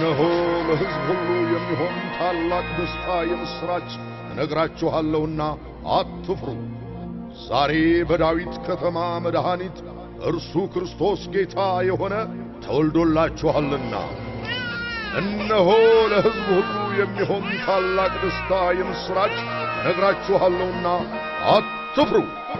እነሆ ለሕዝብ ሁሉ የሚሆን ታላቅ ደስታ የምሥራች እነግራችኋለሁና አትፍሩ። ዛሬ በዳዊት ከተማ መድኃኒት እርሱ ክርስቶስ ጌታ የሆነ ተወልዶላችኋልና። እነሆ ለሕዝብ ሁሉ የሚሆን ታላቅ ደስታ የምሥራች እነግራችኋለሁና አትፍሩ።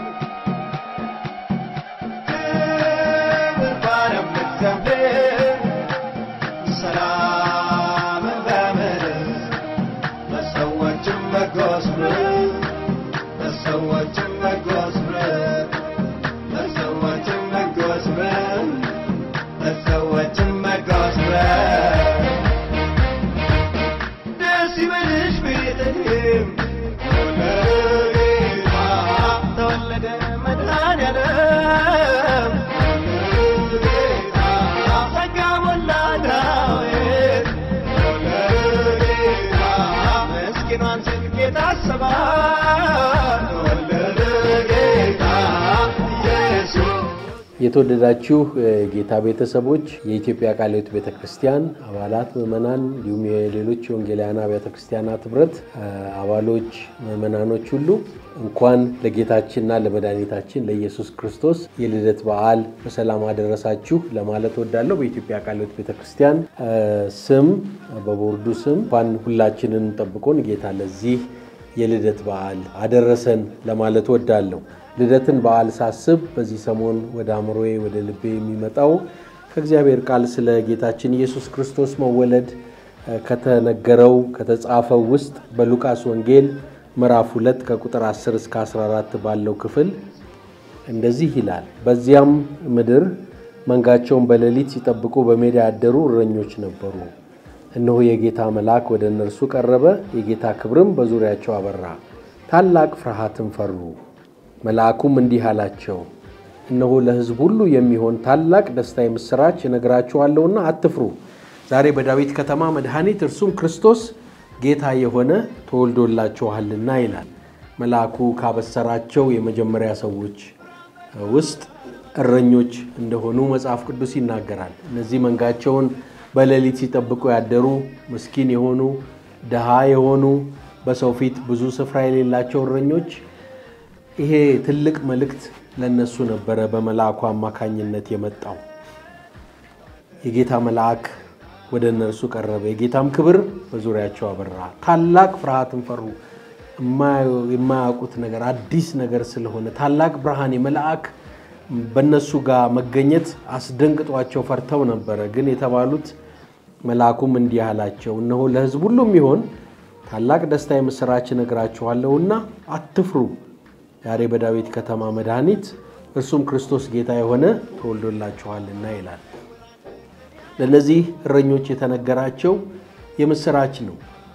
የተወደዳችሁ ጌታ ቤተሰቦች የኢትዮጵያ ቃለ ሕይወት ቤተ ክርስቲያን አባላት፣ ምዕመናን እንዲሁም የሌሎች የወንጌላውያን አብያተ ክርስቲያናት ኅብረት አባሎች፣ ምዕመናኖች ሁሉ እንኳን ለጌታችንና ለመድኃኒታችን ለኢየሱስ ክርስቶስ የልደት በዓል በሰላም አደረሳችሁ ለማለት ወዳለሁ። በኢትዮጵያ ቃለ ሕይወት ቤተ ክርስቲያን ስም በቦርዱ ስም እንኳን ሁላችንን ጠብቆን ጌታ ለዚህ የልደት በዓል አደረሰን ለማለት ወዳለሁ። ልደትን በዓል ሳስብ በዚህ ሰሞን ወደ አእምሮዬ ወደ ልቤ የሚመጣው ከእግዚአብሔር ቃል ስለ ጌታችን ኢየሱስ ክርስቶስ መወለድ ከተነገረው ከተጻፈው ውስጥ በሉቃስ ወንጌል ምዕራፍ 2 ከቁጥር 10 እስከ 14 ባለው ክፍል እንደዚህ ይላል። በዚያም ምድር መንጋቸውን በሌሊት ሲጠብቁ በሜዳ ያደሩ እረኞች ነበሩ። እነሆ የጌታ መልአክ ወደ እነርሱ ቀረበ፣ የጌታ ክብርም በዙሪያቸው አበራ፣ ታላቅ ፍርሃትም ፈሩ። መልአኩም እንዲህ አላቸው፣ እነሆ ለሕዝብ ሁሉ የሚሆን ታላቅ ደስታ የምሥራች እነግራችኋለሁና አትፍሩ። ዛሬ በዳዊት ከተማ መድኃኒት እርሱም ክርስቶስ ጌታ የሆነ ተወልዶላችኋልና ይላል። መልአኩ ካበሰራቸው የመጀመሪያ ሰዎች ውስጥ እረኞች እንደሆኑ መጽሐፍ ቅዱስ ይናገራል። እነዚህ መንጋቸውን በሌሊት ሲጠብቁ ያደሩ ምስኪን የሆኑ ድሃ የሆኑ በሰው ፊት ብዙ ስፍራ የሌላቸው እረኞች ይሄ ትልቅ መልእክት ለነሱ ነበረ በመልአኩ አማካኝነት የመጣው። የጌታ መልአክ ወደ እነርሱ ቀረበ፣ የጌታም ክብር በዙሪያቸው አበራ፣ ታላቅ ፍርሃትን ፈሩ። የማያውቁት ነገር አዲስ ነገር ስለሆነ ታላቅ ብርሃን የመልአክ በእነሱ ጋር መገኘት አስደንግጧቸው ፈርተው ነበረ። ግን የተባሉት መልአኩም እንዲህ አላቸው፣ እነሆ ለሕዝብ ሁሉ የሚሆን ታላቅ ደስታ የምሥራች እነግራችኋለሁና አትፍሩ ዛሬ በዳዊት ከተማ መድኃኒት እርሱም ክርስቶስ ጌታ የሆነ ተወልዶላችኋልና ይላል። ለእነዚህ እረኞች የተነገራቸው የምሥራች ነው።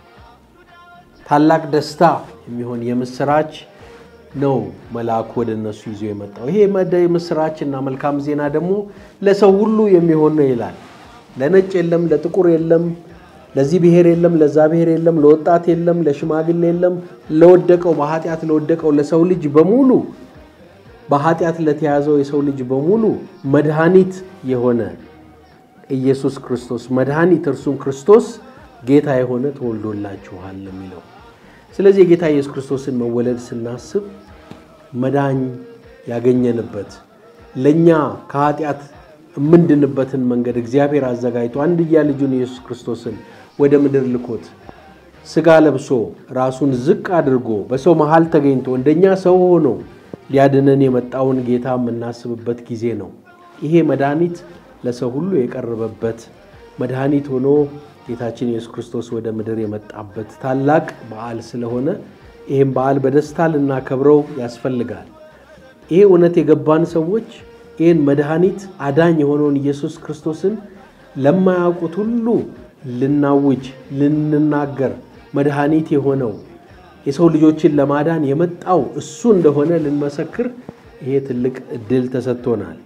ታላቅ ደስታ የሚሆን የምሥራች ነው መልአኩ ወደ እነሱ ይዞ የመጣው። ይሄ የምሥራች እና መልካም ዜና ደግሞ ለሰው ሁሉ የሚሆን ነው ይላል። ለነጭ የለም፣ ለጥቁር የለም ለዚህ ብሔር የለም፣ ለዛ ብሔር የለም፣ ለወጣት የለም፣ ለሽማግሌ የለም፣ ለወደቀው በኃጢአት ለወደቀው ለሰው ልጅ በሙሉ በኃጢአት ለተያዘው የሰው ልጅ በሙሉ መድኃኒት የሆነ ኢየሱስ ክርስቶስ መድኃኒት እርሱም ክርስቶስ ጌታ የሆነ ተወልዶላችኋል የሚለው። ስለዚህ የጌታ ኢየሱስ ክርስቶስን መወለድ ስናስብ መዳኝ ያገኘንበት ለእኛ ከኃጢአት የምንድንበትን መንገድ እግዚአብሔር አዘጋጅቶ አንድያ ልጁን ኢየሱስ ክርስቶስን ወደ ምድር ልኮት ሥጋ ለብሶ ራሱን ዝቅ አድርጎ በሰው መሃል ተገኝቶ እንደኛ ሰው ሆኖ ሊያድነን የመጣውን ጌታ የምናስብበት ጊዜ ነው። ይሄ መድኃኒት ለሰው ሁሉ የቀረበበት መድኃኒት ሆኖ ጌታችን ኢየሱስ ክርስቶስ ወደ ምድር የመጣበት ታላቅ በዓል ስለሆነ ይህም በዓል በደስታ ልናከብረው ያስፈልጋል። ይሄ እውነት የገባን ሰዎች ይህን መድኃኒት አዳኝ የሆነውን ኢየሱስ ክርስቶስን ለማያውቁት ሁሉ ልናውጅ፣ ልንናገር መድኃኒት የሆነው የሰው ልጆችን ለማዳን የመጣው እሱ እንደሆነ ልንመሰክር ይሄ ትልቅ እድል ተሰጥቶናል።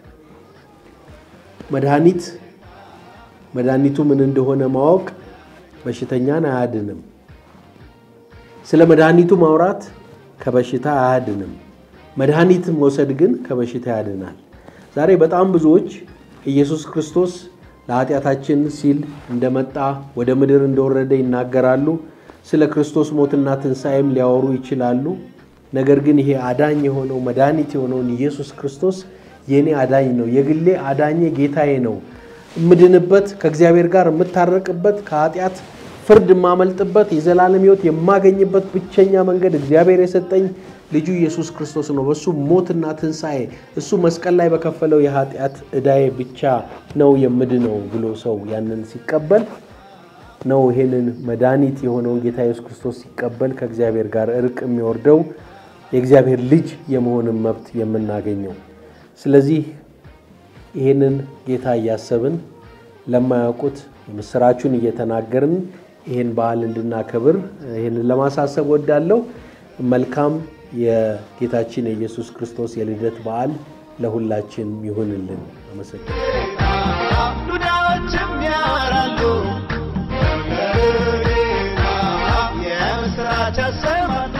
መድኃኒት መድኃኒቱ ምን እንደሆነ ማወቅ በሽተኛን አያድንም። ስለ መድኃኒቱ ማውራት ከበሽታ አያድንም። መድኃኒት መውሰድ ግን ከበሽታ ያድናል። ዛሬ በጣም ብዙዎች ኢየሱስ ክርስቶስ ለኃጢአታችን ሲል እንደመጣ ወደ ምድር እንደወረደ ይናገራሉ። ስለ ክርስቶስ ሞትና ትንሣኤም ሊያወሩ ይችላሉ። ነገር ግን ይሄ አዳኝ የሆነው መድኃኒት የሆነውን ኢየሱስ ክርስቶስ የእኔ አዳኝ ነው፣ የግሌ አዳኜ ጌታዬ ነው፣ እምድንበት፣ ከእግዚአብሔር ጋር የምታረቅበት፣ ከኃጢአት ፍርድ የማመልጥበት፣ የዘላለም ሕይወት የማገኝበት ብቸኛ መንገድ እግዚአብሔር የሰጠኝ ልጁ ኢየሱስ ክርስቶስ ነው። በእሱ ሞትና ትንሣኤ እሱ መስቀል ላይ በከፈለው የኃጢአት ዕዳዬ ብቻ ነው የምድነው ብሎ ሰው ያንን ሲቀበል ነው ይሄንን መድኃኒት የሆነውን ጌታ ኢየሱስ ክርስቶስ ሲቀበል ከእግዚአብሔር ጋር እርቅ የሚወርደው የእግዚአብሔር ልጅ የመሆንን መብት የምናገኘው። ስለዚህ ይህንን ጌታ እያሰብን ለማያውቁት የምስራቹን እየተናገርን ይህን በዓል እንድናከብር ይህንን ለማሳሰብ ወዳለው መልካም የጌታችን የኢየሱስ ክርስቶስ የልደት በዓል ለሁላችን ይሁንልን። አመሰግናለሁ። ዱዳዎችም ያወራሉ የምስራች ያሰማሉ